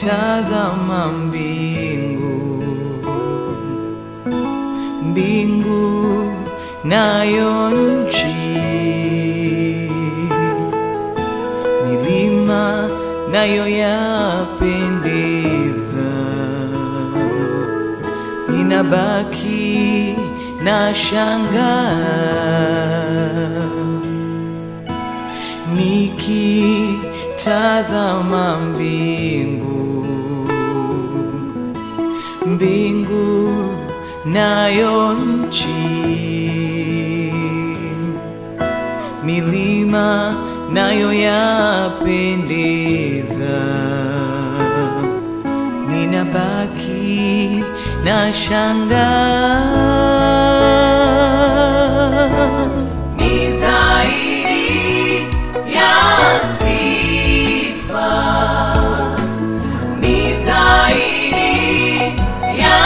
nikitazama mbingu, mbingu nayo nchi, milima nayo yapendeza, ninabaki na shangaa nikitazama mbingu, mbingu nayo nchi, milima nayo yapendeza, ninabaki na shangaa Ni zaidi ya sifa, ni zaidi ya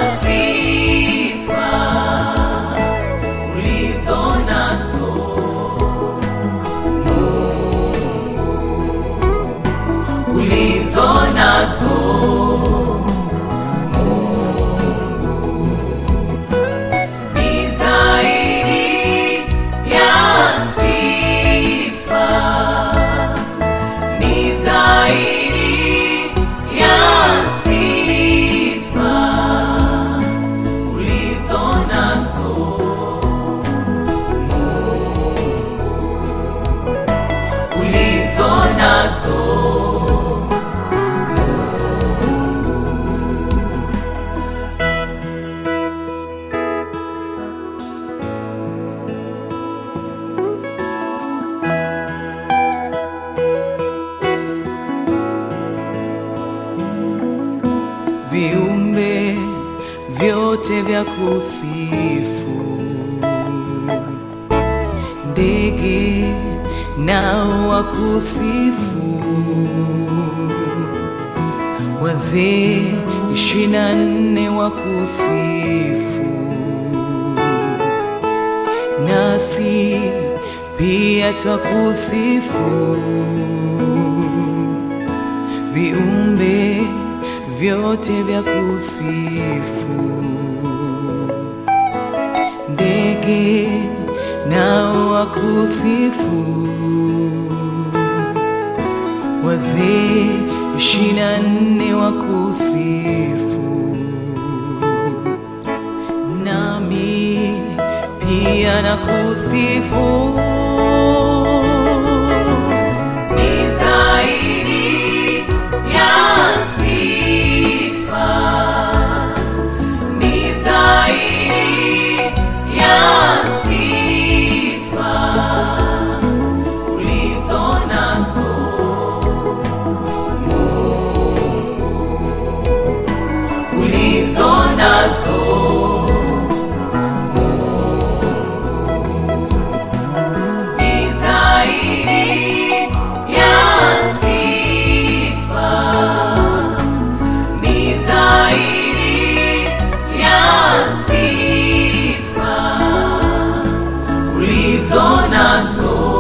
sifa ulizo nazo Mungu, ulizo nazo ni zaidi ya sifa, ni zaidi ya sifa ulizo nazo Mungu, ulizo nazo viumbe vyote vya kusifu, ndege nao wakusifu, wazee ishirini na nne wakusifu, nasi pia twakusifu viumbe vyote vya kusifu, ndege nao wakusifu, wazee ishirini na nne wakusifu, nami pia nakusifu. ni zaidi ya sifa, ni zaidi ya sifa ulizo nazo Mungu, ulizo nazo ni zaidi ya sifa, ni zaidi ya sifa ulizo nazo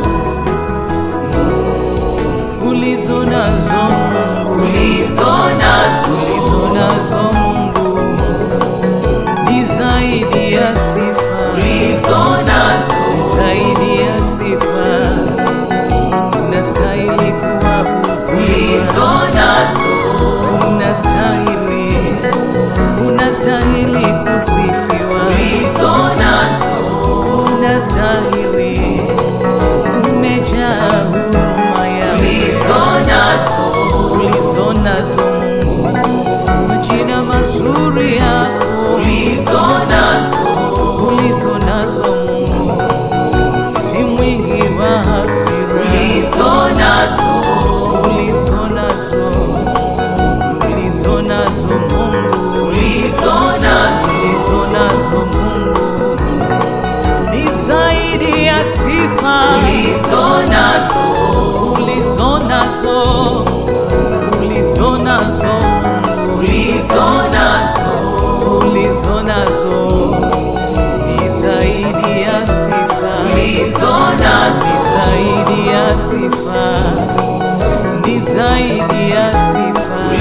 ulizo nazo ulizo nazo ulizo nazo Mungu ni zaidi ya sifa, ulizo nazo zaidi ya sifa, unastahili kuabudiwa, ulizo nazo unastahili, unastahili kusifiwa, ulizo nazo unastahili, umejaa huruma ya ulizo nazo ulizo nazo Mungu, majina mazuri yako ulizo nazo ulizo nazo Mungu, si mwingi wa hasira ulizo nazo ulizo nazo ulizo nazo Mungu ulizo nazo ulizo nazo Mungu ni zaidi ya sifa ulizo nazo ulizo nazo ulizo nazo Mungu ulizo nazo ulizo nazo ni zaidi ya sifa ulizo ni nazo zaidi ya sifa ni zaidi ya sifa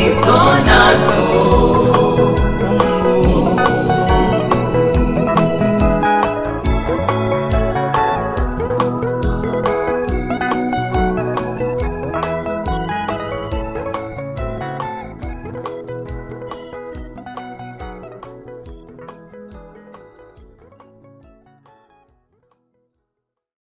ulizo nazo